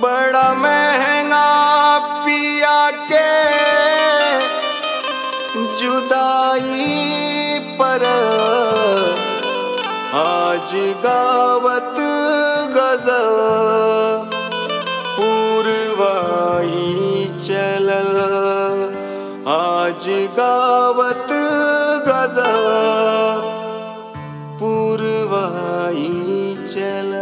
बड़ा महंगा पिया के जुदाई पर आज गावत गजल पूर्वाई चलल आज गावत गजल पूर्वाई चलल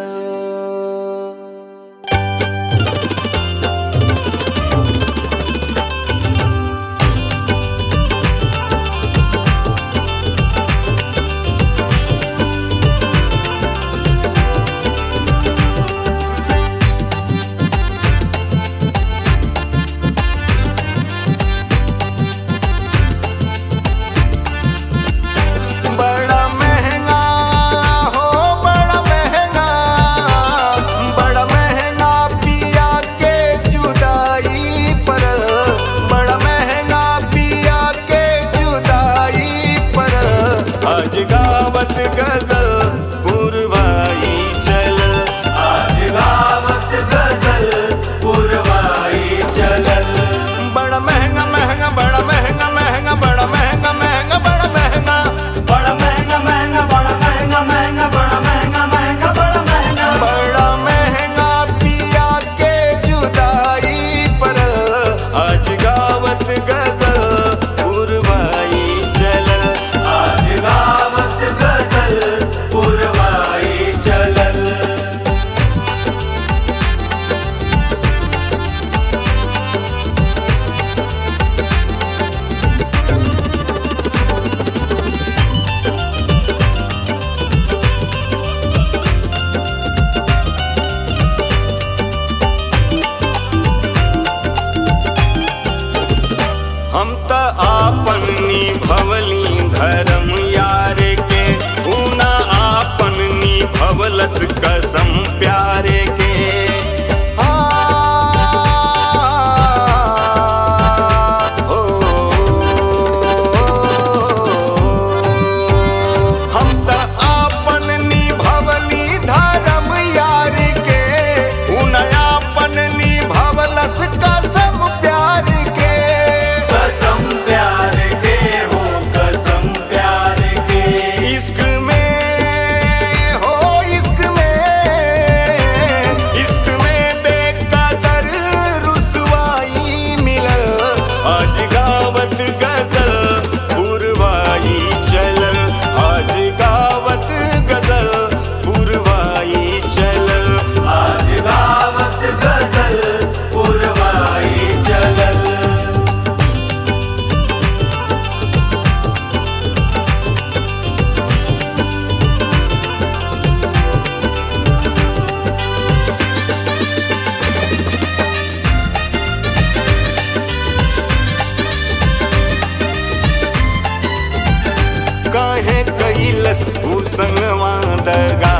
बड़ा महंगा हो बड़ा महंगा बड़ा महंगा पिया के जुदाई पर बड़ा महंगा पिया के जुदाई पर आज गावत गजल पुरवाई चल आज गावत गजल पुरवाई चलल बड़ा महंगा महंगा बड़ा महंगा महंगा बड़ा महंगा महंगा बड़ा महंगा बड़ा महंगा महंगा बड़ा महंगा महंगा बड़ा महंगा महंगा बड़ा महंगा बड़ा महंगा पिया के जुदाई पर आज गावत गजल पुरवाई चलल आज गावत गजल पुरवाई चलल हम त आपन निभवली धर्म यार के ऊना आपन निभवलस कसम प्यारे के आ, ओ, हम त आपन निभवली धर्म यार के ऊना आपन निभवलस कसम प्यार के कसम प्यार के हो कसम प्यार के इश्क में हो इश्क में इश्क में बेकदर रुसवाई मिलल आज गावत गजल पुरवाई चलल आज गावत गजल पुरवाई चलल आज गावत गजल पुरवाई चलल काहे कैलस भूसंगवा दगा